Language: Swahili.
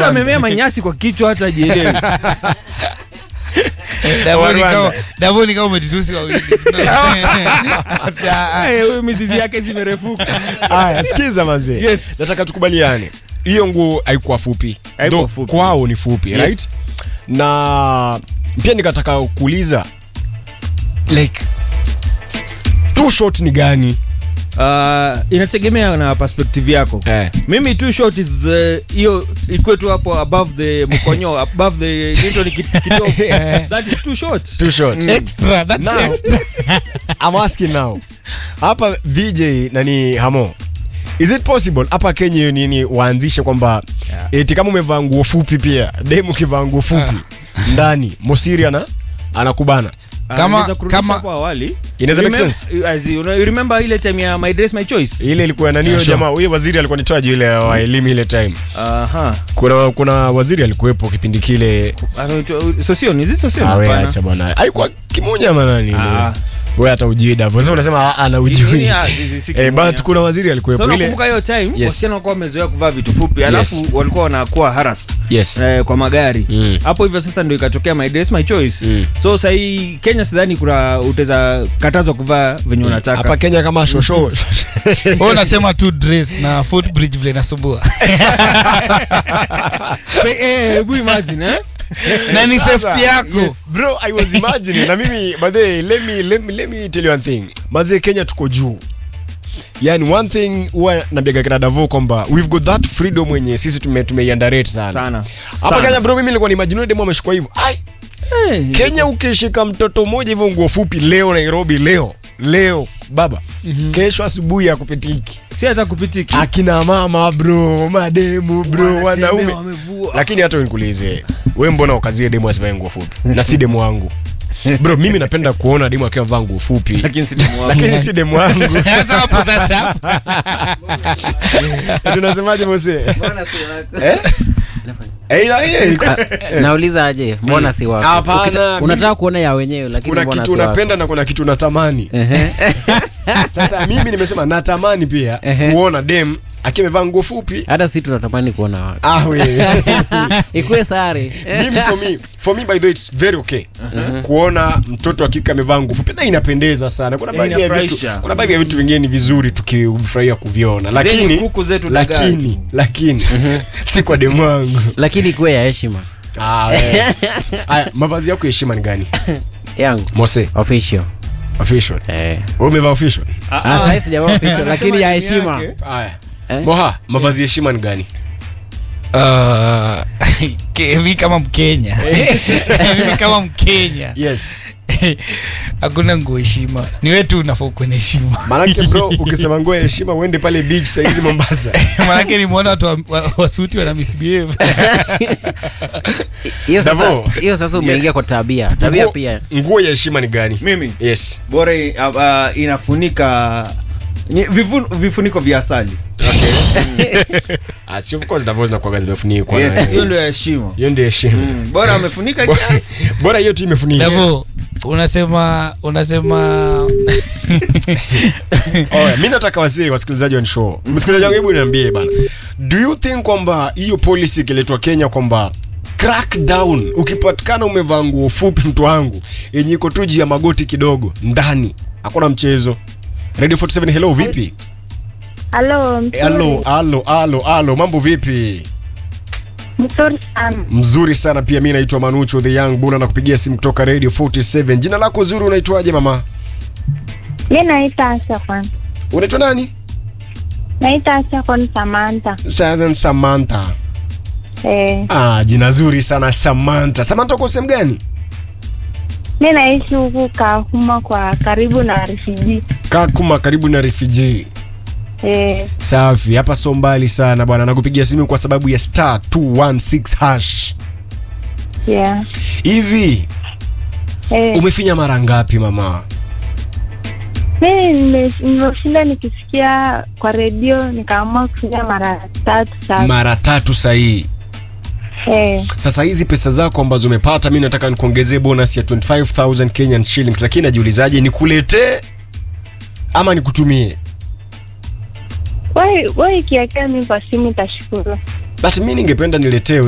amemea manyasi kwa kichwa hata jielewi Davoni kama Davoni kama umetutusi wawili. Eh, huyu mizizi yake zimerefuka Aya, sikiza manze. Yes. Nataka tukubaliane. Hiyo nguo haikuwa fupi. Haikuwa Though fupi. Kwao ni fupi, Yes. right? Na pia nikataka kuuliza like too short ni gani? uh, inategemea na perspective yako Eh. mimi too short is uh, hiyo ikuwe tu hapo above the mkonyo above the nito ni kit- kitovu that is too short Too short. Extra, that's Now, extra. I'm asking now. Hapa VJ nani Hamo. Is it possible hapa Kenya hiyo nini waanzishe kwamba Yeah. eti kama umevaa nguo fupi pia demu kivaa nguo fupi ndani Mosiri ana anakubana. Ah, Kama- naweza kurudisha kama- hapo awali Inaweza make Remem- sense? as you know, you remember ile time ya my dress my choice Ile ilikuwa nani hiyo Yeah, sure. jamaa huyo waziri alikuwa nitoaje ile wa elimu ile time. aha Kuna kuna waziri alikuwepo kipindi kile. Anaitwa- Sosion, is it Sosion? Awe Hapana. acha bwana. Haikuwa kimoja manani. Ah. Wewe hata ujui Davo. Sasa unasema ah, ana Nini, ujui. ah, si- si- si Eh, kimoja. but kuna waziri alikuwepo So ile. nakumbuka hiyo time Yes. wasichana walikuwa wamezoea kuvaa vitu fupi alafu Yes. walikuwa wanakuwa harassed Yes. eh, kwa magari Mm. hapo hivyo sasa ndio ikatokea my dress my choice Mm. so sahii kenya sidhani kuna utaweza katazwa kuvaa venye hapa unataka Kenya kama shosho Wewe unasema tu dress na footbridge vile nasumbua. Pe- eh, hebu imagine eh Na ni safety yako. Yes, bro i was imagining na mimi by the way, let me, let me, let me tell you one thing mazee kenya tuko juu yani one thing huwa nabiaga kina davo kwamba we've got that freedom wenye sisi tume tumeiandarate sana Sana. hapa Sana. kenya bro mimi nilikuwa nimagine demo ameshikwa hivyo ai Eh, kenya ukishika mtoto mmoja hivyo nguo fupi leo nairobi leo leo baba kesho asubuhi ya kupitiki si hata kupitiki akina mama bro mademu bro Wanatembea, wanaume wamevua. lakini hata nikuulize we mbona ukazie demu asivae nguo fupi na si demu wangu bro mimi napenda kuona demu akiwa vaa nguo fupi lakini si demu wangu. lakini si demu wangu Sasa hapo sasa. tunasemaje mose eh? Eh, ila- ila- eh, nauliza aje mbona si wako Hapana, Ukita- mimi- unataka kuona ya wenyewe lakini kuna mbona kitu si wako unapenda na kuna kitu unatamani Ehe. sasa mimi nimesema natamani pia Ehe. kuona dem akiwa amevaa nguo fupi hata si tunatamani kuona wako ah, we. ikuwe sare mimi for me for me by the way it's very okay kuona mtoto wa kike amevaa nguo fupi na inapendeza sana kuna Eh, baadhi ya vitu inafurahisha. kuna baadhi ya vitu vingine ni vizuri tukifurahia kuviona lakini kuku zetu dagaa lakini tu. lakini si kwa demu wangu lakini ikuwe ya heshima ah, we. Aya, mavazi yako ya heshima ni gani yangu mose official official eh. wewe umevaa official Ah, sasa sijavaa official lakini ya Anasema heshima dini yake. haya Eh? moha mavazi ya heshima ni gani Ah, ke- mi kama mkenya mimi kama mkenya yes hakuna nguo heshima ni wetu unafaa kuwa na heshima maanake bro ukisema nguo ya heshima uende pale beach saizi mombasa manake nimeona watu wa- wa- wasuti wana misbehave hiyo Davo. sasa hiyo sasa umeingia Yes. kwa tabia tabia Nguo- pia nguo ya heshima ni gani mimi yes bora i- uh, uh, inafunika ni- vifun- vifuniko vya asali Ah, si of course Davos zinakuwaga zimefunikwa Yes, na- hiyo ndio ya heshima hiyo ndio heshima Mm, bora amefunika Bora- kiasi bora hiyo tu imefunika Davo, unasema unasema Oya, mi nataka wasee wasikilizaji wa show msikilizaji wangu hebu niambie bana do you think kwamba hiyo policy ikiletwa kenya kwamba crackdown ukipatikana umevaa nguo fupi mtu wangu yenye iko tu juu ya magoti kidogo ndani hakuna mchezo radio 47 hello vipi Halo, mzuri. halo halo halo halo mambo vipi Mzuri sana. mzuri sana pia mi naitwa manucho the young buna na kupigia simu kutoka radio 47 jina lako zuri unaitwaje mama Mi naita Asha kwanza. unaitwa nani Naita Asha kwa Samantha. Southern samantha Eh, ah, jina zuri sana samantha samantha uko sehemu gani mi naishi huku Kahuma kwa karibu na refugee. kakuma karibu na refugee Eh, safi hapa so mbali sana bwana nakupigia simu kwa sababu ya star 216 hash yeah. hivi Eh, umefinya mara ngapi mama mi nime- nimeshinda nikisikia kwa redio nikaamua kufanya mara tatu sasa. mara tatu sahii Eh, sasa hizi pesa zako ambazo umepata mi nataka nikuongezee bonus ya 25000 kenyan shillings lakini najiulizaje nikuletee ama nikutumie wewe wewe ikiwekea mi kwa simu itashukuru. but mi ningependa niletewe